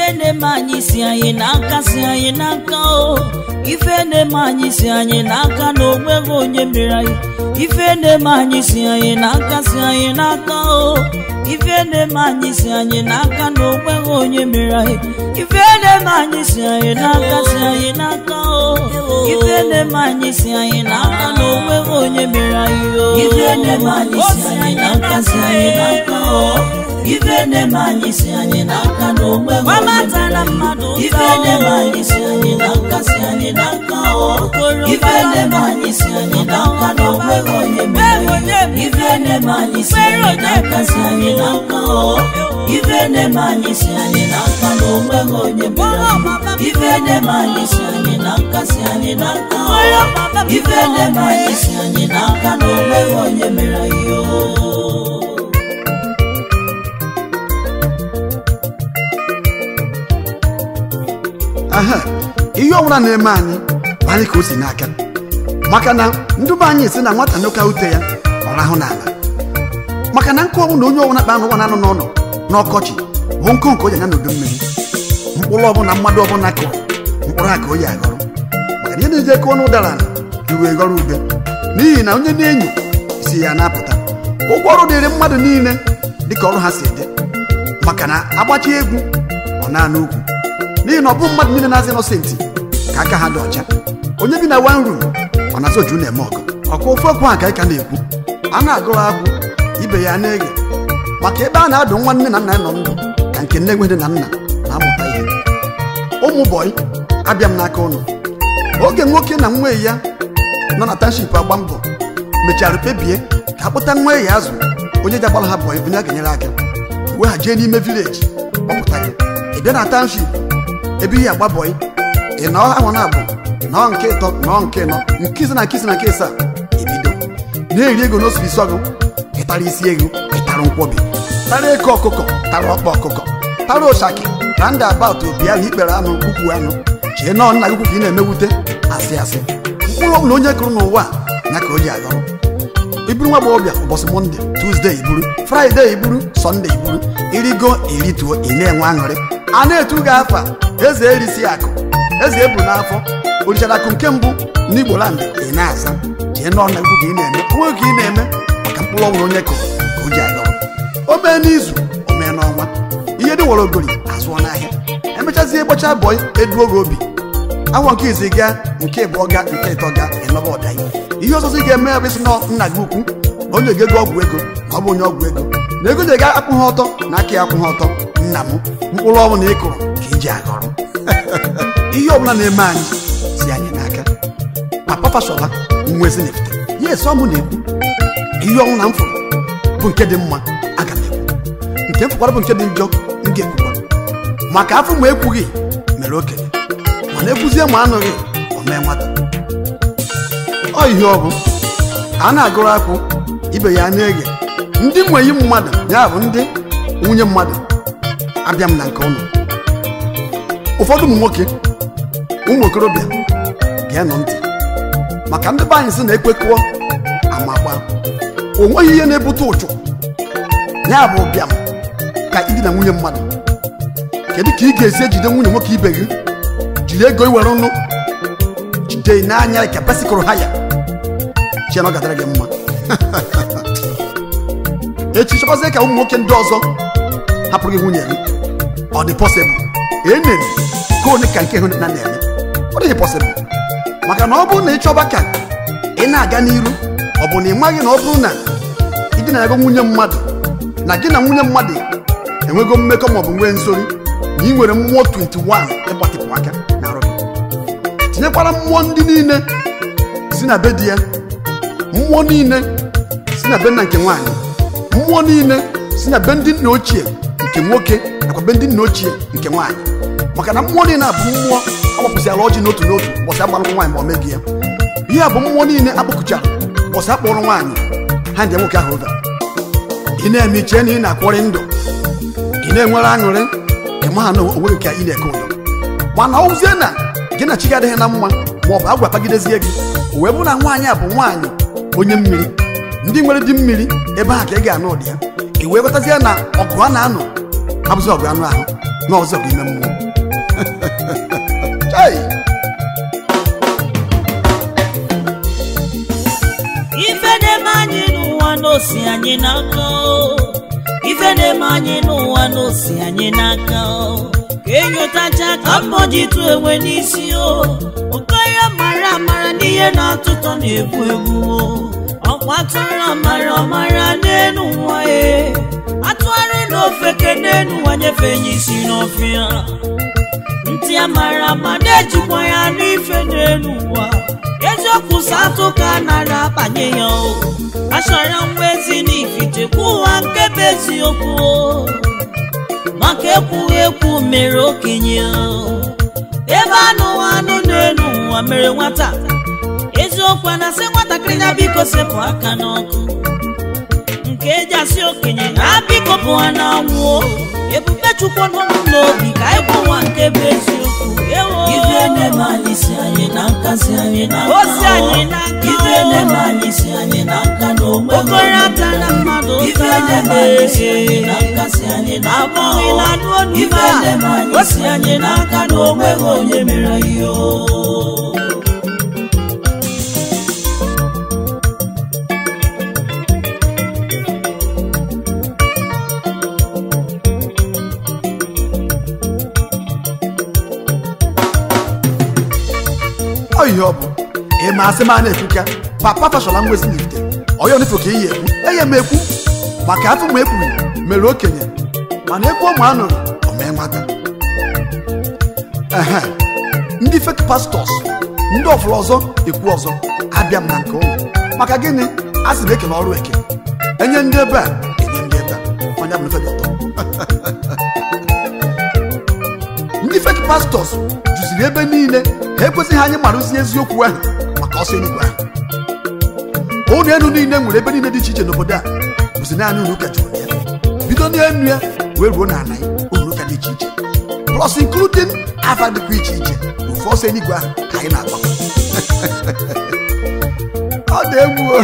na-eme anyị si anyị n'aka si anyị n'aka o ife na-eme anyị si anyị n'aka na onweghị onye mere anyị ife na-eme anyị si anyị n'aka si anyị n'aka o ife na-eme anyị si anyị n'aka na onweghị onye mere anyị ife na-eme anyị si anyị n'aka si anyị n'aka o ife na-eme anyị si anyị n'aka na onweghị onye mere anyị o ife na-eme anyị si anyị n'aka si anyị n'aka o ife na-eme anyị si anyị n'aka na onweghị onye gbamatala mere mmadụ anyị. ife na-eme anyị si anyị n'aka si anyị n'aka o ife na-eme anyị si anyị n'aka na onweghị onye mere anyị. ife na-eme anyị si anyị n'aka si anyị n'aka o ife na-eme anyị si anyị n'aka na onweghị onye mere anyị. ife na-eme anyị si anyị n'aka si anyị n'aka o ife na-eme anyị si anyị n'aka na onweghị onye mere anyị o aha ihe ọbụla na-eme anyị bụ anyị ka o si n'aka maka na ndị be anyị si na nwata n'ụka ute ya ọ rahụ n'ala maka na nkụ ọbụla onye ọbụla kpa anụ ụwa na-anọ n'ọnụ n'ọkọchị bụ nkụ nke o ji anya n'udu mmiri mkpụrụ ọbụla mmadụ ọbụla kụrụ mkpụrụ aka o yi aghọrọ maka na ihe na-eje kụọ n'ụdara ala iwe ghọrọ ube n'ihi na onye na-enyo si ya na-apụta ụgwọ ọrụ dịrị mmadụ niile dịka ọrụ ha si dị maka na agbachi egwu ọ na-anụ ugwu n'ihi na ọ bụ mmadụ niile na-azị nọsentị ka aka ha dị ọcha onye bi na wan rum ọ na-azụ oju na-eme ọgụ ọkwa ofe okwu a ka anyị ka na-ekwu a na-agụrụ akwụ ibe ya na-eghe maka ebe a na-adụ nwa nne na nna ya nọ ndụ ka nke nne nwe nne na nna na-amụta ihe ụmụ bọyị abịa m n'aka ụnụ oge nwoke na nwa ya nọ na tanship agba mbọ mechara kpebie ka akpụta nwa ya azụ onye ji agbara ha bọyị onye a ga-enyere aka wee ha jee n'ime vileji kpọpụta gị ị bịa na tanship ebe ihe agba bọyị ị nọ ahụ na abụ nọọ nke ịtọ nọọ nke nọ nke ise na nke ise na nke ịsaa ebido na-eri ego n'osu isi ọgụ ịtara isi ego ịtara nkwọbi tara eke ọkụkọ tara ọkpa ọkụkọ tara ụshaki randa abat obi ahụ ikpere anụ ukwu anụ chee nọọ nna gị ukwu ka ị na-emewute asị asị mkpụrụ ọbụla onye kụrụ n'ụwa a, ya ka o ji aghọrọ iburu nwa agbọghọbịa ụbọchị mọnde tuzdee iburu fraịde iburu sọnde iburu irigo irituo ị na-enwe aṅụrị a na-etu gị afa eze erisi akụ eze ebu n'afọ orichara akụ nke mbụ n'igbo land ị na-aza jee nọọ na ukwu ka ị na-eme onwe ka ị na-eme maka mkpụrụ ọbụla onye kụrụ ka o ji aghọrọ o mee n'izu o mee n'ọnwa ihe dị were ogori azụọ n'ahịa emechazie gbachaa bọị eduo gị obi awọ nke izi ga nke ịbụọ ga nke ịtọ ga ịnọba ọdayi ihe ọzọzọ ị ga-eme ya bụ isi nọ nna gị ukwu na onye ga-ego ọgwụ ego ma ọ bụ onye ọgwụ ego na ego ga akwụ ha ọtọ na aka ya akwụ ha ọtọ nna m mkpụrụ ọbụla ị kụrụ ka iji aghọrọ ihe ọbụla na-eme anyị si anyị n'aka papa fashola nwa ezinefite ya esi ọmụ na-ekwu ihe ọnwụ na m fụrụ bụ nke dị mma aga m ekwu nke m fụkwara bụ nke dị njọ m ga-ekwukwa maka afọ ma ekwughị mere okenye mana ekwuzie ma anụghị o mee nwata ọ ihe ọ bụ a na-agụrụ akwụ ibe ya na-eghe ndị nweyi mmadụ ya bụ ndị nwunye mmadụ abịa m na nke ụlọ ụfọdụ ụmụ nwoke ụmụ okorobịa ga-enọ ntị maka ndị be anyị sị na ekwekọọ amagba o nweghị ihe na-ebute ụchụ ya bụ ụbịam ka idina nwunye mmadụ kedu ka ị ga-esi ejide nwunye nwoke ibe gị jiri ego iwere nụ jide n'anya ka besikụrụ ha ya chiana ọ gadara gị mma echi chọkwazie ka ụmụ nwoke ndị ọzọ hapụrụ gị nwunye gị ọ dị pọsịbụl enene ka onye ka nke hụ na na-eme ọ dịghị pọsịbụl maka na ọ bụrụ na ị chọba ka ị na-aga n'iru ọ bụ na ị maghị na ọ bụrụ na ị dị na-ego nwunye mmadụ na gị na nwunye mmadụ enwego mmekọ maọbụ nwee nsori na ị nwere mmụọ 21 ịgbatịpụ aka na arụ gị tinyekwara mmụọ ndị niile si na be di ya mmụọ niile si na be nna nke nwaanyị mmụọ niile si na be ndị nna ochie nke nwoke nakwa be ndị nna ochie nke nwaanyị maka na mmụọ niile a bụ mmụọ agbapụsịala ọjị n'otu n'otu ụbọchị agbalụkwụ nwaanyị ma o meghị ya ihe a bụ mmụọ niile akpọkụchara ụbọchị akpọrọ nwaanyị ha ndị nwoke ahụ ụda ị na-eme iche na ị na-akwọrị ndụ ị na-enwere aṅụrị ị maha na onweghị ka ị na-eke ụdọ mana ọwụzie na gị na chi gị adịghị na mma ma ọ bụ agwa kpagidezie gị o wee bụrụ na nwaanyị a bụ nwaanyị onye mmiri ndị nwere di mmiri ebe ahụ ka ị ga-anụ ụdị ya ị wee ghọtazie na ọgụ a na-anụ abụzi ọgụ anụ ahụ na ọzọ ọgụ ime mmụọ Chai! ife na-eme anyị n'ụwa n'osi anyị n'aka o. ife na-eme anyị n'ụwa n'osi anyị n'aka o. ka enyotacha ka mmụọ ji tụ enwe n'isi o ụkọ ya mara amara n'ihe na-atụtọ na-egbu egbu o ọkwa atụrụ amara ọmara n'elu nwa e atụgharị n'ofeke n'elu nwa nyefee ya isi n'ọfịa ntị amara ama na-ejikwa ya n'ife n'elu ụwa eziokwu sọ atụ ka a nara abanye ya o achọrọ nwa ezi n'ifichekwa ụwa nke bụ eziokwu o maka ekwughị ekwu mere okenye o ebe anụ anụ n'elu ụwa mere nwata eziokwu a na-asị nwatakịrị na biko sepụ aka n'ọkụ nke eji asị okenye na biko bụ ha na-anwụ o. ebube chukwu nọ m n'obi ka anyị ụwa nke bụ eziokwu ewo ife na-eme anyị si anyị n'aka si anyị n'aka o si anyị n'aka ife na-eme anyị si anyị n'aka na onwe okoro ata na mmadụ ife na-eme anyị si anyị n'aka si anyị n'aka abụghị na anụ olu ife na-eme anyị si anyị n'aka na onweghị onye mere ihe o ọ ihe ọ bụ ị ma asị m a na-ekwuka papa fashola nwezi n'ite ọya onifo ka iyi ekwu eye m ekwu maka afọ m ekwuru mere okenye mana ekwu ụmụ anụrụ omee nwata ehe ndị fek pastọs ndị ọfụrụ ọzọ ekwu ọzọ abịa m na nke ụlọ maka gịnị a sị m ekele ọrụ eke enye ndị ebe a enye ndị ebe a onye bụ ife dị ụtọ ndị fek pastọs juziri ebe niile ha ekwesịghị anyị marụzi eziokwu ahụ maka ọsọ eluigwe ahụ ụlọ elu niile nwere ebe niile dị iche iche n'obodo a bụzi naanị ụlọ ụka juru ya bido n'elu ya wee ruo n'ala ya ụlọ ụka dị iche iche plus including afa dịkwa iche iche ofe ọsọ eluigwe ahụ ka anyị na-agba ọ dị egwu o.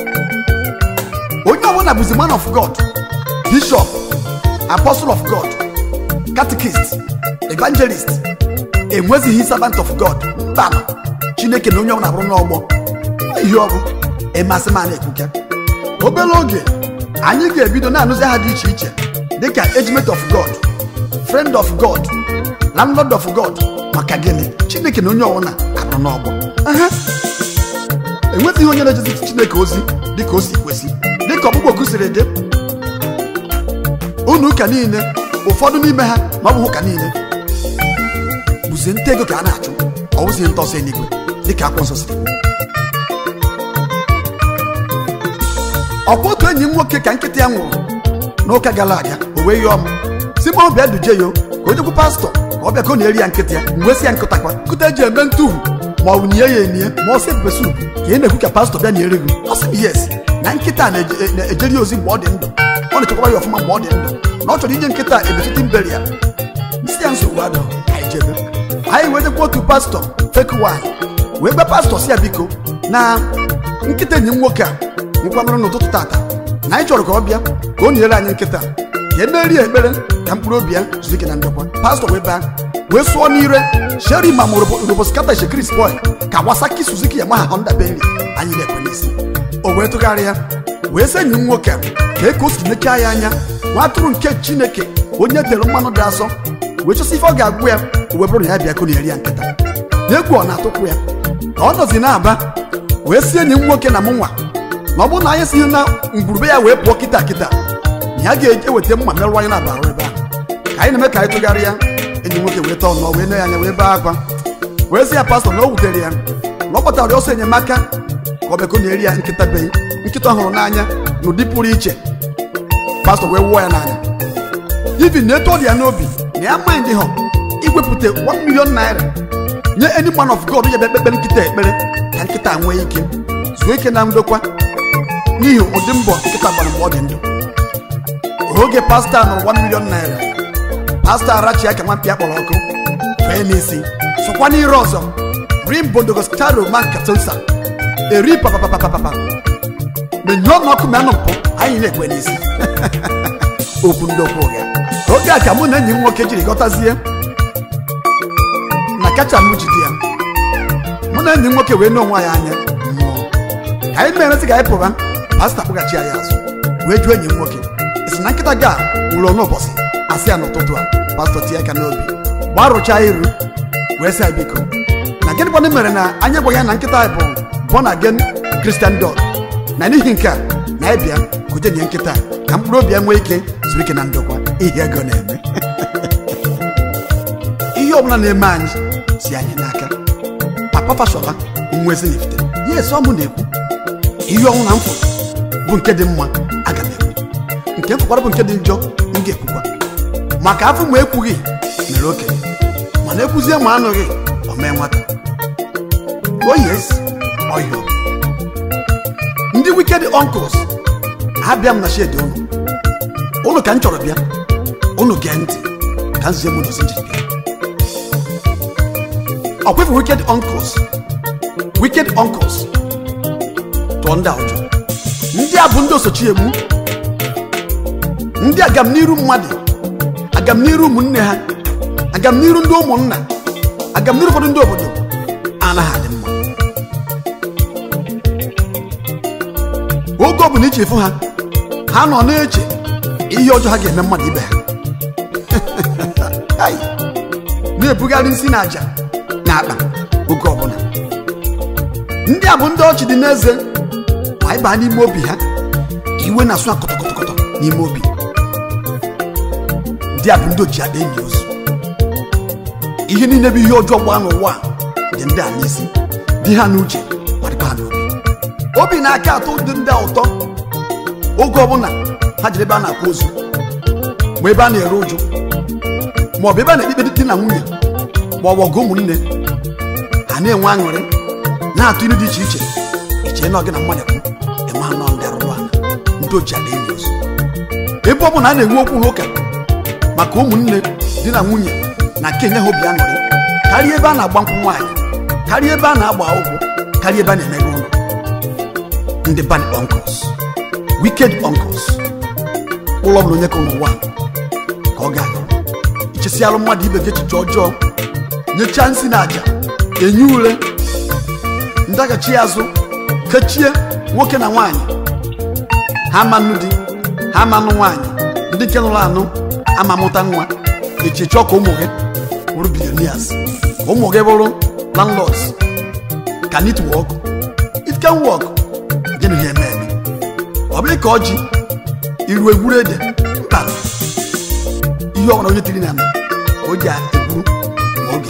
onye ọbụla bụzi man of god bishop apostle of god catechist evangelist enwezighị servant of god mbanụ chineke na onye ọbụla bụrụ n'ọgbọ ihe ọ bụ ịmasị ma na-ekwuka obere oge anyị ga-ebido na-anụzi aha dị iche iche dịka ejiment of god friend of god landlord of god maka gịnị chineke na onye ọbụla abụrụ n'ọgbọ Aha. enwezighị onye na-ejezi chineke ozi dịka o si kwesị dịka ọkpụkpọ oku siri dị unu ụka niile ụfọdụ n'ime ha ma ọ bụ ụka niile bụzie nta ego ka a na-achụ ọ bụzie nta ọsọ eluigwe dịka akwụkwọ nsọ siri kwuo. ọkwa otu enyi m nwoke ka nkịta ya nwụrụ n'ụka gara aga o wee yọọ m si ma ọ bịa duje ya o, ka o jekwu pastọ ka ọ bịa ka ọ na-eri ya nkịta ya mgbe si ya nkụtakwa nkụta eji eme ntuhu ma ọ bụ nie ya enie ma ọ sị pepe sup ka ị na-ekwu ka pastọ bịa na eri gị ọ sị m yes na nkịta na-eje- na-ejeri ozi mgbe ọ dị ndụ ọ na-echekwara ya ọfụma mgbe ọ dị ndụ na ọ chọrọ inye nkịta ebefiti mberi ya nsị ya nsogbu adọ anyị jebe anyị wee dekwa otu pastọ fake wine wee gwa pastọ si ya biko na nkịta enyi m nwoke a nkwanụrụ n'ụtụtụ tata na anyị chọrọ ka ọ bịa ka ọ nyere anyị nkịta ka emeri ya ekpere ka mkpụrụ obi ya zuo ike na ndokwa pastọ wee baa wee sụọ n'ire sheri ma roboskata shekris boy ka wasaki suzuki yamaha honda benly anyị na-ekwe n'isi o wee tụgharịa wee sị enyi m nwoke a ka eke o si mechaa ya anya nwa atụrụ nke chineke onye tere mmanụ dị asọ wee chọsị ife ọ ga-agwụ ya o wee bụrụ na ya bịa ka ọ na-eri ya nkịta na egwu ọ na-atụkwu ya ka ọ nọzi na-aba wee si enyi m nwoke na mụ nwa na ọ bụrụ na anyị si na ngwurube ya wee pụọ kịta kịta na ya ga-eweta mma merụrụ anyị na-aba arụ ebe ahụ ka anyị na-eme ka anyị tụgharịa enyi m nwoke wee tọọ nọ wee ne ya anya wee bee akwa wee sị ya pastọ na o wutere ya na ọ kpọtara ọsọ enyemaka ka ọ bịako na-eri ya nkịta be nkịta ọ hụrụ n'anya n'ụdị pụrụ iche pastọ wee wụọ ya n'anya ibi na etu ọ dị ya n'obi na ya mind hụ iwepụta 1 million naira nye any man of god ya bịa kpekpere nkịta ekpere ka nkịta nwee ike zuo ike na ndokwa n'ihi ụdị mbọ nkịta gbara mgbe ọ dị ndụ oge pastọ a nụrụ 1 million naira pastọ arachi ya ka nwa mkpi a kpọrọ ọkụ fee n'isi sụkwa n'ire ọzọ rim bondogostaro man katonsa eri papapapapapa menyụọ n'ọkụ ma anụ mpụ anyị na-ekwe n'isi okwu ndị okwu ụgha oge a ka mụ na enyi m nwoke jiri ghọtazie kacha m jide ya mụ na enyi m nwoke wee n'onwe anyị anya mmụọ ka anyị merezi ka anyị pụba pasta kpụghachi anyị azụ wee jụọ enyi m nwoke isi na nkịta ga ụlọ n'ụbọchị asị ya n'ụtụtụ a pastọ tie aka n'obi gbarụchaa iru wee sị anyị biko na gịnị kwanụ mere na anyị gwaghị ya na nkịta anyị bụ born again Christian dog na n'ihi nke a na anyị bịa kụje nye nkịta a ka mkpụrụ obi ya nwee ike zuru ike na ndokwa ihe ego na-eme ihe ọbụla na-eme anyị si anyị n'aka papa fashola nwa ezinifite ya esi ọmụ na-ekwu ihe ọnwụ na mfụ bụ nke dị mma aga m ekwu nke mfụkwara bụ nke dị njọ m ga-ekwukwa maka afọ ma ekwughị mere okenye mana ekwuzie ma anụghị o mee nwata o yes ọhịa ndị wicked uncles abịa m na shedi ụnụ ụnụ ka m chọrọ bịa ụnụ gee ntị ka nzie m n'ozi njiri bịa ọkwefu wicked uncles wicked uncles tụọ ndị a ụjọ ndị a bụ ndị osochi egbu ndị agamniru mmadụ agamniru ụmụnne ha agamniru ndị ụmụnna agamniru ụfọdụ ndị obodo anaghị adị mma oge ọ bụla iche efu ha ha nọ na-eche ihe ọjọọ ha ga-eme mmadụ ibe ha Ai, na-ebugharị nsị na aja na akpa oge ọbụla ndị a bụ ndị ọchị dị n'eze ma ịba n'ime obi ha iwe na-asụ akọtọkọtọkọtọ n'ime obi ndị a bụ ndị oji akpa enyi ozu ihe niile bụ ihe ọjọọ gbaa n'ụwa a dị ndị a n'isi dị ha n'uche ma dịkwa ha n'obi obi na-aka atọ ụdị ndị a ụtọ oge ọbụla ha jere ebe a na-akwa ozu ma ebe a na-ere ụjụ ma ọ bụ ebe a na-ekpe di na nwunye ma ọ bụ ọgụ ụmụnne ha na-enwe aṅụrị na-atụ ilu dị iche iche iche na ọgị na mmadụ kwu enwe anọ ndị arụrụ ala ndị oji ala enyi ozu ebe ọ bụla a na-enwe okwu n'ụka maka ụmụnne di na nwunye na nke enye ha obi aṅụrị karịa ebe a na-agba nkwụ nwaanyị karịa ebe a na-agba ụgwọ karịa ebe a na-emeghe ụlọ ndị bad uncles wicked uncles ụlọ ọbụla onye ka n'ụwa ka ọ ga-aga ichesialụ mmadụ ibe gị echiche ọjọọ nyechaa nsị na aja enye ule ndaghachi azụ kechie nwoke na nwaanyị ha manụ di ha manụ nwaanyị ndị nke nụrụ anụ ama mụta nwa echiche ka ụmụ gị bụrụ billionaires ka ụmụ gị bụrụ landlords can it work it can work gịnị ha eme eme ọ bụrụ ka ọjị iru egwuru ede mba ihe ọbụla onye tiri na ala ka o ji egwuru ma oge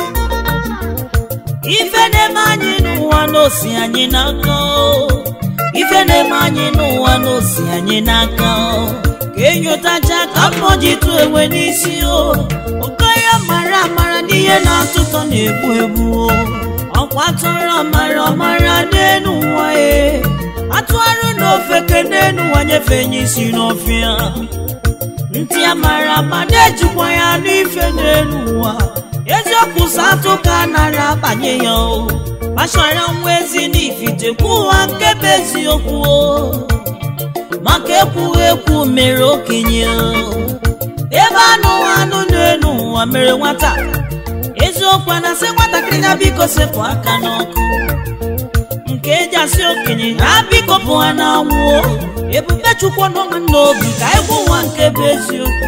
ife na-eme anyị n'ụwa n'osi anyị n'aka o. ife na-eme anyị n'ụwa n'osi anyị n'aka o. ka enyotacha ka mmụọ ji tụ enwe n'isi o oke ya mara amara n'ihe na-atụtọ na-egbu egbu o ọkwa tọrọ mara ọmara n'enu ụwa e atụgharụ n'ofe ke n'enu ụwa nyefe nye isi n'ọfịa ntị amara ma na-ejikwa ya n'ife n'elu ụwa eziokwu satụ ka a nara abanye ya o kpachara nwa ezi n'ifitekwu ụwa nke bụ eziokwu o maka ekwughị ekwu mere okenye o ebe anụ anụ n'elu ụwa mere nwata eziokwu a na-asị nwatakịrị na biko sepụ aka n'ọkụ nke eji asị okenye na biko pụ ha n'anwụ o ebube chukwu n'ọnwa n'obi ka egwu ụwa nke bụ eziokwu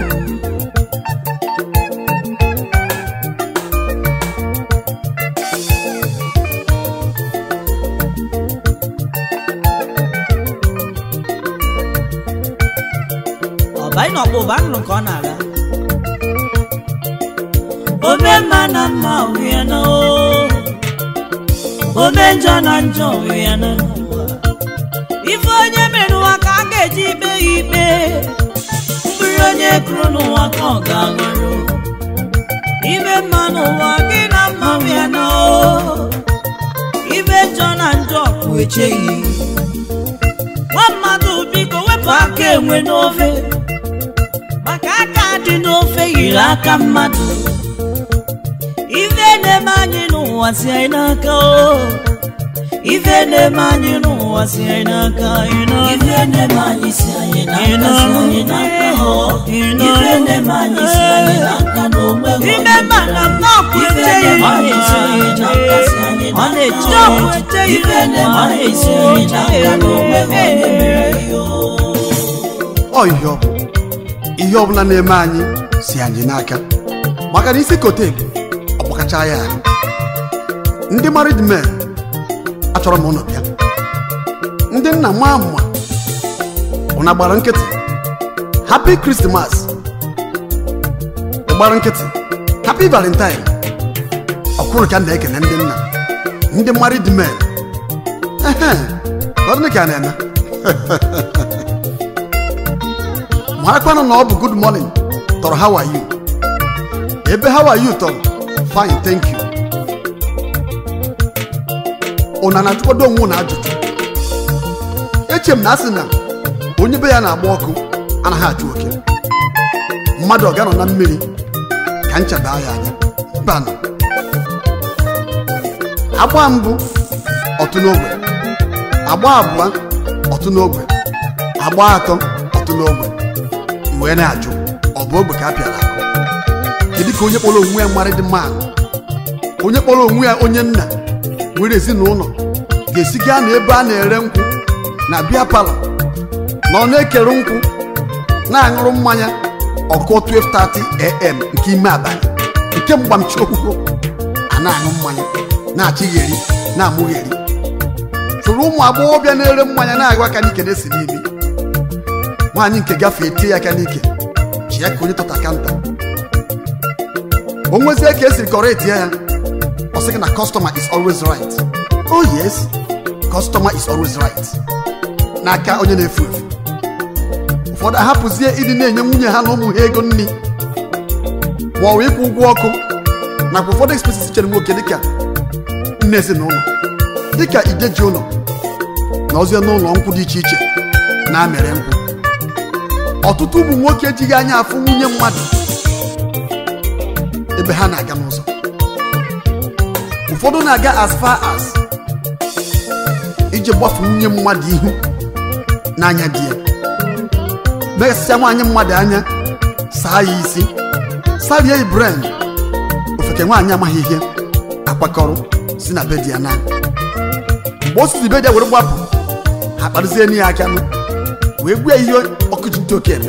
ọbanyị na ọkpụba nụrụ ka ọ na-aga ome mma na mma ohie na o ome njọ na njọ ohie na n'ụwa ife onye mere n'ụwa ka a ga-eji ikpe ya ikpe mkpụrụ onye kụrụ n'ụwa ka ọ ga-aghọrọ ibe mma n'ụwa gị na mma ohie na o ibe njọ na njọ kwụ echeghị nwa mmadụ biko wepụ aka enwe n'ofe maka aka dị n'ofe yiri aka mmadụ ife na-eme anyị n'ụwa si anyị n'aka o ife na-eme anyị n'ụwa ụwa si anyị n'aka ị nọ ife na-eme anyị si anyị n'aka si anyị n'aka o ife na-eme anyị si anyị n'aka na onweghị ime mma na mmakwu ife eche na-eme anyị si anyị n'aka si anyị ọ na-eche n'aka o eche ife na-eme anyị si anyị n'aka na onweghị onye mere ya o ọ ihe ọ bụ ihe ọbụla na-eme anyị si anyị n'aka maka na isi kote ọgbakacha ya ahụ ndị married men achọrọ m ụnụ bịa ndị nna maa mma ụna gbara nkịtị happy christmas ị gbara nkịtị happy valentine ọkwụrụ ka m na-ekene ndị nna ndị married men ehe ọ dị ka a na-eme marakwanụ na ọ bụ good morning tọrọ how are you ebe how are you tọrọ fine thank you ụna na-ajụkwado onwe ụna ajụjụ eche m na asị na onye be ya na-agba ọkụ anaghị achụ oke mmadụ ọ ga-anọ na mmiri ka nchaba ya anya banụ agba mbụ ọtụ n'ogbe agba abụọ ọtụ n'ogbe agba atọ ọtụ n'ogbe wee na-ajụ ọ bụ ogbe ka a pịara akụ kedu ka onye kpọrọ onwe ya mara dị mma onye kpọrọ onwe ya onye nna nwere ezinụlọ ga-esi gaa na ebe a na-ere nkwụ na bịa palọ na ọ na-ekere nkwụ na-aṅụrụ mmanya ọkụ 12:30 am nke ime abalị nke mgbamchi okwukwo a na-aṅụ mmanya na-achịgheri na-amụgheri soro ụmụ agbọghọbịa na-ere mmanya na-agụ aka n'ike na-esi n'imi nwaanyị nke gafee tie ya aka n'ike ji ya ka onye tọta kanta o nwezie ka esiri kọrọ etie ya ọ sị gị na customer is always right oh yes customer is always right n'aka onye na-efu efu ụfọdụ ahapụzie ịdị na-enye nwunye ha na ụmụ ha ego nri ma ọ bụ ịkwụ ụgwọ ọkụ nakwa ụfọdụ expenses chere nwoke dịka nne ezinụlọ dịka ideji ụlọ na ozie n'ụlọ nkwụ dị iche iche na-amịrị nkwụ ọtụtụ ụmụ nwoke ejighị anya afụ nwunye mmadụ ebe ha na-aga n'ụzọ ụfọdụ na-aga as far as iji gbafu nwunye mmadụ ihu n'anya di ya mesịa nwaanyị mmadụ anya saa ya isi sarie ibren ofeke nwaanyị amaghị ihe akwakọrọ si na be di ya na mgbe o sizi be di ya were gbapụ ha kparịzie n'ihe aka nụ wee gbuo ihe ọkụ ji ntị oke eme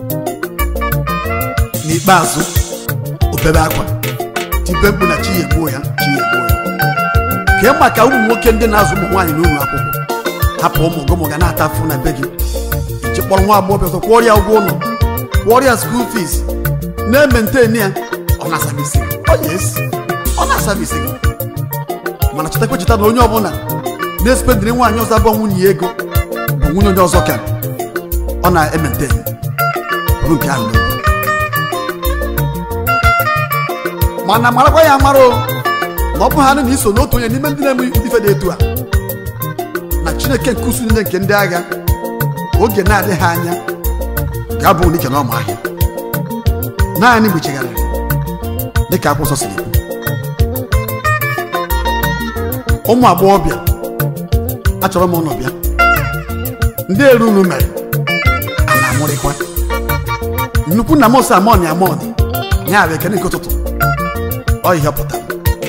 n'ikpeazụ obebe akwa tibe mkpu na chi ya egbuo ya chi ya egbuo ya kee maka ụmụ nwoke ndị na-azụ ụmụ nwaanyị n'ụlọ akwụkwọ hapụ ụmụ gị ụmụ ga na-ata afụ na be gị iji kpọrọ nwa agbọghọ ọzọ kwụọ ya ụgwọ ụlọ kwụọ ya skuul fees na-ementenu ya ọ na-asabisi gị ọ yes ọ na-asabisi gị mana chetakwa cheta na onye ọbụla na-espendiri nwaanyị ọzọ abụọ nwunye ya ego bụ nwunye onye ọzọ ka ọ na-emente bụrụ nke ahụ n'obi mana marakwa ya mara o na ọ bụ ha na iso n'otu onye n'ime ndị na-eme ife dị etu a na chineke nke usu niile nke ndị agha oge na-adịghị anya ga-abụ n'ike na ọma ahịa naanị mgbe chegharịrị dịka akwụkwọ nsọ siri kwu ụmụ agbọghọbịa achọrọ m ụlọ bịa ndị eru unu mere a na-amụrịkwa nnukwu nna m ose amọni amọni ya bụ ekene nke ụtụtụ ọ ihe ọ pụtara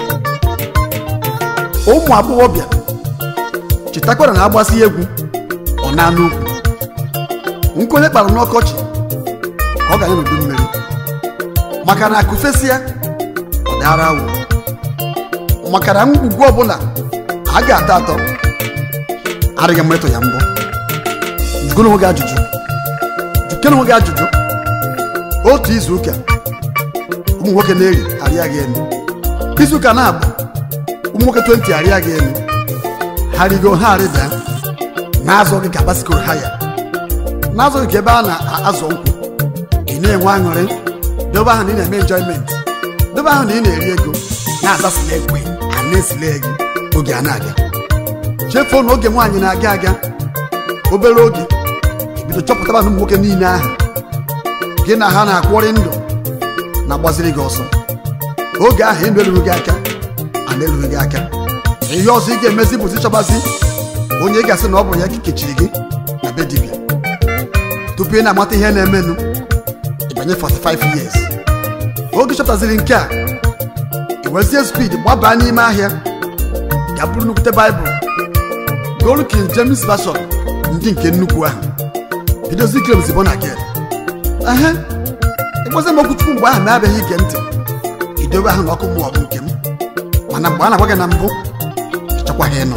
ụmụ agbọghọbịa chetakwara na agbasi egwu ọ na-anụ ugwu nke onye kpara n'ọkọchị ka ọ ga-anya n'udu mmiri maka na akụfesịa ọ dara awụ maka na ngwugwu ọbụla a ga-atọ atọ adịghị mma ịtụ ya mbọ jụgoro onwe gị ajụjụ jụkere onwe gị ajụjụ otu izu ụka ụmụ nwoke na-eri arịa gị elu izu ụka na-abụ ụmụ nwoke 20 arịa gị elu ha rigo ha arịda na-azọ gị ka basikoro ha ya na-azọ gị ka ebe a na-azọ nkwụ ị na-enwe aṅụrị dobe ahụ na ị na-eme enjoyment dobe ahụ na ị na-eri ego na-azasila ekwe a na-esile gị oge a na-aga chefuo na oge nwaanyị na-aga aga obere oge ebido chọpụtaba na ụmụ nwoke niile ahụ gị na ha na-akwọrị ndụ na-agbaziri gị ọsọ oge ahụ ịnụ erughị gị aka a na-erughị gị aka ihe ọzọ ị ga-emezi bụzi chọbazi onye ị ga-asị na ọ bụ ya kechiri gị na be dibịa tupu ị na-amata ihe na-emenụ ịbanye 45 years oge chọpụtaziri nke a iwezie spid gbabaa n'ime ahịa ga bụrụ nnukwute baịbụl golu king james version ndị nke nnukwu ahụ bidozi klems bụ na gel ehe ịgbazi m okwuchukwu mgbe ahụ na-abịaghị ige ntị idobe ahụ na ọkụ mmụọ bụ nke m mana mgbe a na-agwa gị na mbụ ịchọkwaghị ịnụ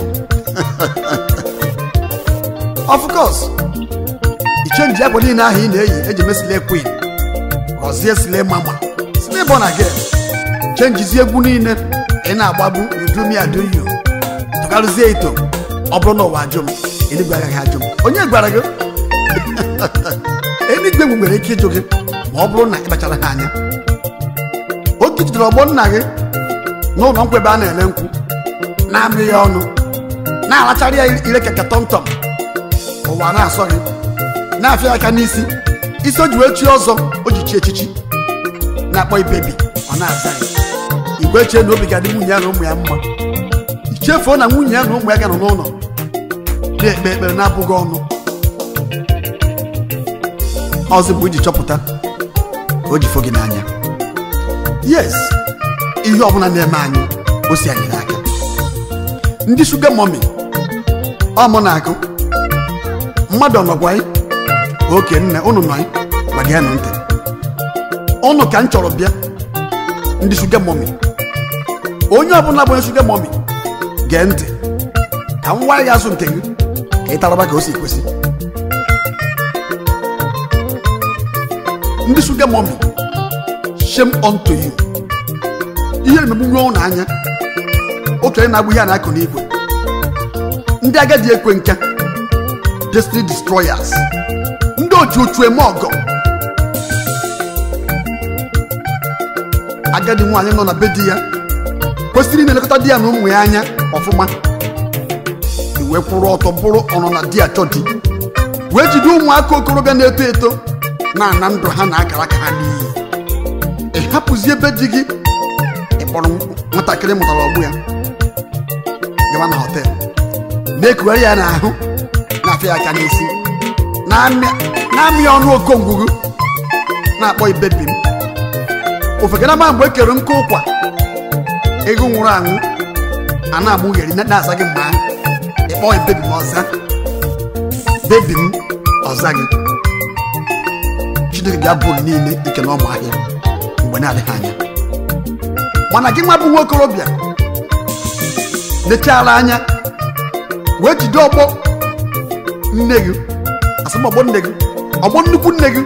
of course ichenji akwa niile ahụ ị na-eyi eji mesile queen gọzie sile mama sile bụ na gel chenjizie egwu niile ị na-agbagbu udumi aduyu tụgharịzie ito ọ bụrụ na ụwa ajụ m eluigwe agaghị ajụ m onye gwara gị eluigwe egwu nwere ike ịjụ gị ma ọ bụrụ na ị kpachara ha anya oge jidere ọgbọ nna gị n'ụlọ nkwụ ebe a na-ele nkwụ na-amị ya ọnụ na-alachara ya ire keke tọmtọm ụwa na-asọ gị na-afịa ya aka n'isi isi o ji wee chi ọzọ o ji chi echichi na-akpọ ibebi ọ na-aza ya igwe chee na obi ga-adị nwunye ya na ụmụ ya mma ichefuo na nwunye ya na ụmụ ya ga nọ n'ụlọ na-ekpe ekpere na-abụghị ọnụ ọzọ bụ iji chọpụta ka o ji fo gị n'anya yes ihe ọbụla na-eme anyị o si anyị n'aka ndị shuga mọmi ọ mụ na-akụ mmadụ ọnọgwa anyị oke nne ụnụ nọ anyị ma gị nụ ntị ụnụ ka m chọrọ bịa ndị shuga mọmi onye ọbụla bụ onye shuga mọmi gee ntị ka m gwa ya azụ nke gị ka ị taraba ka o si kwesị ndị shuga mọmi shame unto you ihe emegbu nwe ụnụ anya okenye na-agbụ ihe a na-akụ n'igwe ndị agadi ekwe nka destiny destroyers ndị otu otu eme ọgọ agadi nwaanyị nọ na be di ya kwesịrị na-elekọta di ya na ụmụ ya anya ọfụma wee kwụrụ ọtọ bụrụ ọnọ na di achọ di wee jide ụmụaka okorobịa na-eto eto na-ana ndụ ha na akara aka ha n'iyi ị hapụzi ebe di gị ịkpọrọ nwatakịrị mụtara ọgbụ ya gawa na họtel na-ekugharị ya n'ahụ na-afịa ya aka n'isi na-amị ọnụ okongwugwu na-akpọ ibebi m ofekana ma mgbe ekere nkụ ụkwa ego nwụrụ anwụ a na-amụgheri na-aza gị mma ịkpọ bebi m ọza bebi m ọza gị chineke ga-abụ niile ike na ọmụ ahịa mgbe na-adịghị anya mana gị nwa bụ nwa okorobịa lechara anya wee jide ọgbọ nne gị asịm ọgbọ nne gị ọgbọ nnukwu nne gị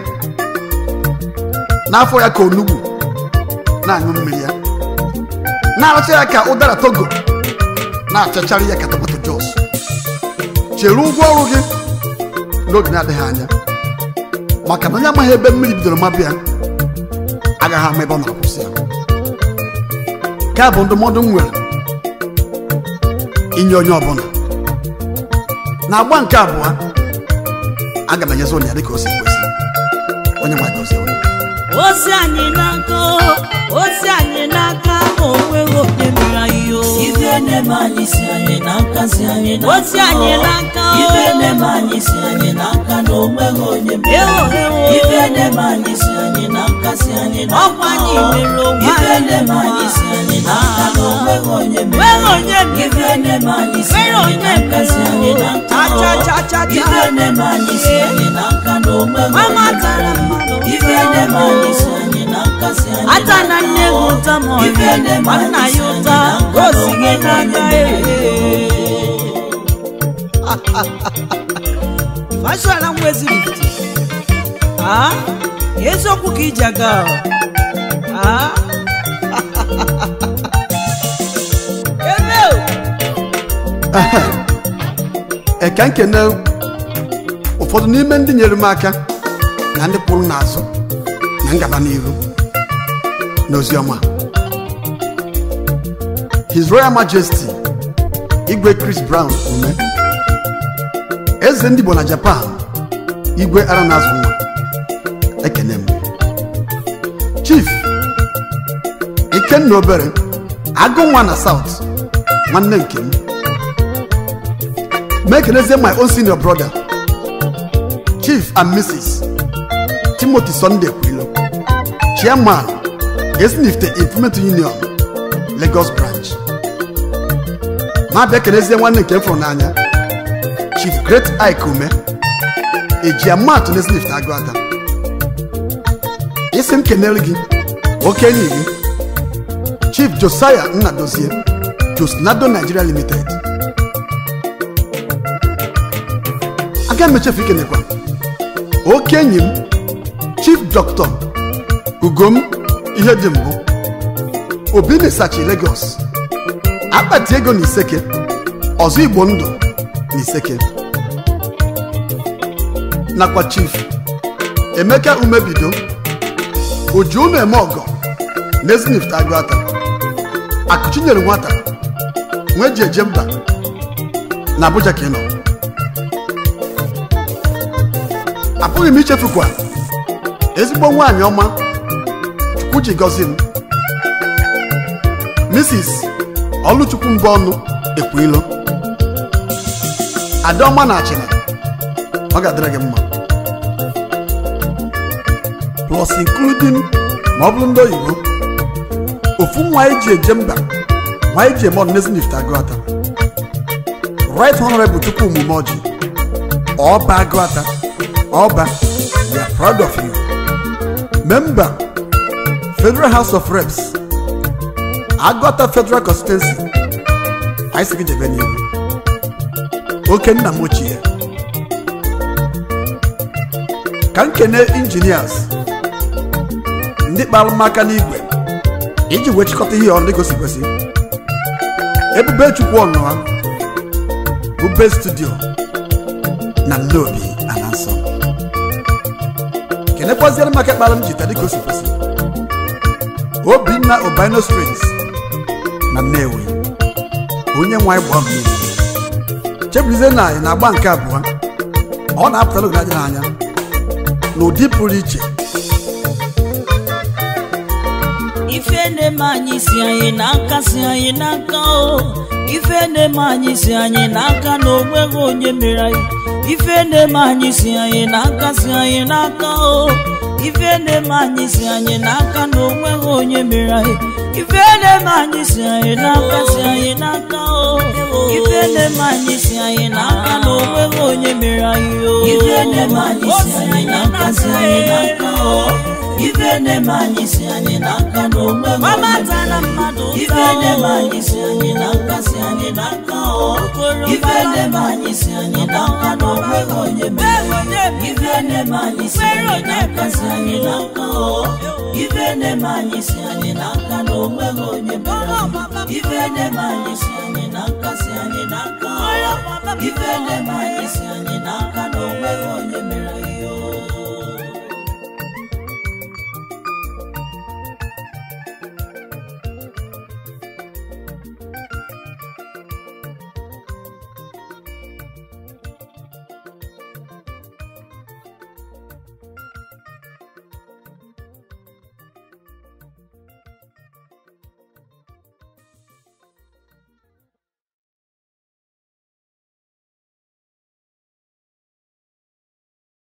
n'afọ ya ka onugbu na-aṅụ mmiri ya na-aracha ya ka ụdara togo na-achachara ya ka tomato jos chere ụgwọ ọrụ gị n'oge na-adịghị anya maka na onye amaghị ebe mmiri bidoro mabụ ya agaghị ama ebe ọ na-akwụsị ya nke a bụ ndụmọdụ m nwere inye onye ọbụla na agba nke abụọ aga m enyezi onye ya dịka o si kwesị onye nwa gozie onye ozi anyị n'aka ozi anyị n'aka onweghị onye mere anyị o ife na-eme anyị si anyị n'aka si anyị n'aka ozi anyị n'aka ife na-eme anyị si anyị n'aka na onweghị onye mere ewo ewo ife na-eme anyị si anyị n'aka si anyị n'aka ọkwa anyị mere onwe ife anyị na-eme anyị si anyị n'aka na onweghị onye mere nweghị onye mere ife na-eme anyị si nwere anyị onye n'aka si anyị n'aka acha cha cha ife cha na-eme anyị si anyị n'aka na onweghị mama onye tara mere mmadụ ife na-eme anyị si anyị n'aka si anyị ata na nne gị ụta ma ọ Ife dị na-eme ma nna anyị si ya anyị ụta n'aka o na si gị onweghị onye n'aka mere. fashọn nwa ezirifiti a eziokwu ka iji aga ọ? a ebe o eka nkene ụfọdụ n'ime ndị nyere m aka na ndị kwụrụ n'azụ na ngaba n'ihu n'oziọma his royal majesty igwe chris brown ume eze ndị igbo na japan igwe aranazụ nwa ekene m chief ikenna obere agụ nwa na south nwanne nke m ma ekenezie my own senior brother chief and mrs timothy sunday kwilo chairman ezinifte implement union lagos branch ma bịa kenezie nwanne nke m fụrụ n'anya chief great ike ume ejiamatụ na ezinifte agụata isi m kenere gị okenye gị chief josiah nnadozie josnado nigeria limited aga m echefu ikenekwa oke enyi m chief dr ugom ihe dị mbụ obi na-esachi lagos akpati ego na iseke ọzọ igbo ndụ na iseke nakwa chief emeka umebido oji unu eme ọgọ na ezinifte agụata akụchinyere nwata nwee ji eje mba na abuja ka ị nọ apụghị m ichefukwa ezigbo nwaanyị ọma chukwu ji gọzi m mrs ọlụchukwu mbụ ọnụ ekwuilo adaọma na achịna ọ ga-adịrị gị mma plus including ma ọ bụrụ ndị oyibo ofu nwa anyị ji eje mba nwa anyị ji eme ọdịnezi agụata right honorable chukwu omume ọjị ọba agụata ọba we are proud of you member federal house of reps agụata federal constituency anyị sị gị jebe n'ihu oke nna m ochie ka m kene injinias ndị kpara m aka n'igwe iji wee chịkọta ihe ọrụ gosi kwesị ebube chukwu ọnụha bube studio na nnobi ana nsọ kenekwaziere maka kpara m jita dịka o si kwesị obinna obino strings na nnewi onye nwe anyị gbaa mmiri chebulize na anyị na-agba nke abụọ ọ na-apụtara oge adịghị anya n'ụdị pụrụ iche ife na-eme anyị si anyị n'aka si anyị n'aka o ife na-eme anyị si anyị n'aka na onweghị onye mere anyị ife na-eme anyị si anyị n'aka si anyị n'aka o ife na-eme anyị si anyị n'aka na onweghị onye mere anyị ife na-eme anyị si anyị n'aka si anyị n'aka o ife na-eme anyị si anyị n'aka na onweghị onye mere anyị o ife na-eme anyị si anyị n'aka si anyị n'aka o ife na-eme anyị si anyị n'aka na onwe m gbamatala mmadụ ife na-eme anyị si anyị n'aka si anyị n'aka o ife na-eme anyị si anyị n'aka na onweghị onye mere ife na-eme anyị si anyị n'aka si anyị n'aka o ife na-eme anyị si anyị n'aka na onweghị onye mere ife na-eme anyị si anyị n'aka si anyị n'aka o ife na-eme anyị si anyị n'aka na onweghị onye mere